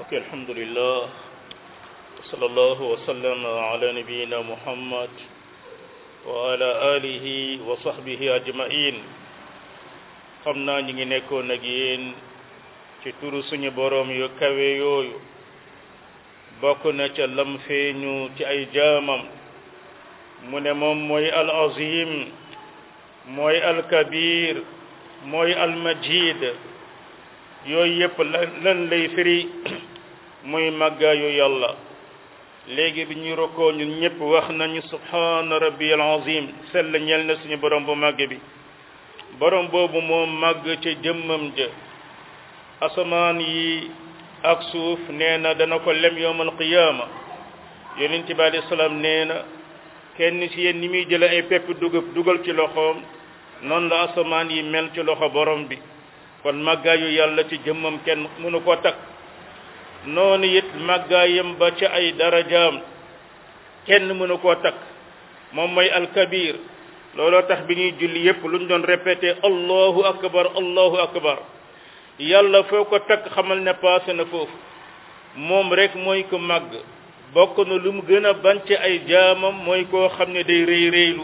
ok alhamdulillah wa sallallahu wa sallam ala nabiyina muhammad wa ala alihi wa sahbihi ajmain xam naa ñi ngi nekkoon ak yéen ci turu suñu boroom yu kawe yooyu bokk na ca lam feeñu ci ay jaamam mu ne moom mooy al azim mooy al kabir mooy al majid yooyu yëpp lan lay firi muy màggaayu yàlla léegi bi ñu rokkoo ñun ñëpp wax nañu subhaana rabbi al azim sell ñel na suñu borom bu màgg bi borom boobu moom màgg ca jëmmam ja asamaan yi ak suuf nee na dana ko lem yowmal qiyaama yonent bi alayhi salaam nee na kenn ci yéen ni muy jële ay pepp dugub dugal ci loxoom noonu la asamaan yi mel ci loxo borom bi kon màggaayu yàlla ci jëmmam kenn mënu ko takk noonu it màggaayam ba ca ay darajaam kenn mënu koo takk moom mooy alkabir looloo tax bi ñuy julli yépp lu ñu doon répété allahu akbar allahu akbar yàlla foo ko takk xamal ne passé na foofu moom rek mooy ko màgg bokk na lu mu gën a bañ ci ay jaamam mooy koo xam ne day rëy rëylu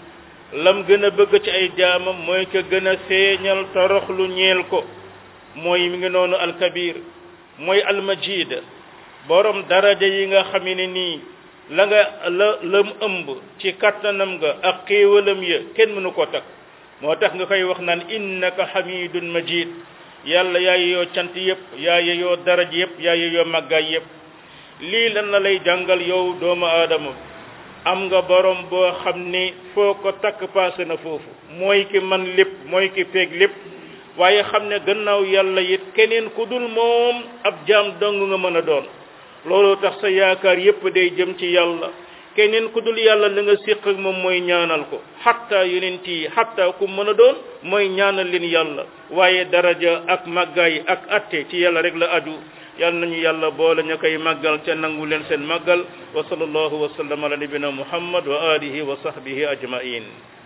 lam gën a bëgg ci ay jaamam mooy ko gën a seeñal toroxlu ñeel ko mooy mi ngi noonu alkabir mooy almajid borom daraja yi nga xam ne nii la nga la lam ëmb ci kattanam nga ak xéewalam ya kenn mënu ko takk moo tax nga koy wax naan innaka hamidun majid yàlla yaa yeyoo cant yëpp yaa yeyoo daraj yëpp yaa yeyoo màggaay yëpp lii lan la lay jàngal yow doomu aadama am nga borom boo xam ni foo ko takk paase na foofu mooy ki man lépp mooy ki feeg lépp waaye xam ne gannaaw yàlla it keneen ku dul moom ab jaam dong nga mën a doon looloo tax sa yaakaar yépp day jëm ci yàlla keneen ku dul yàlla la nga séq ak moom mooy ñaanal ko xatta yonent yi xatta ku mën a doon mooy ñaanal leen yàlla waaye daraja ak màggaay ak atte ci yàlla rek la aju yàlla nañu yàlla boole ñu koy màggal ca nangu leen seen màggal wa sallallahu wa sallam ala nabina muhammad wa alihi wa sahbihi ajmain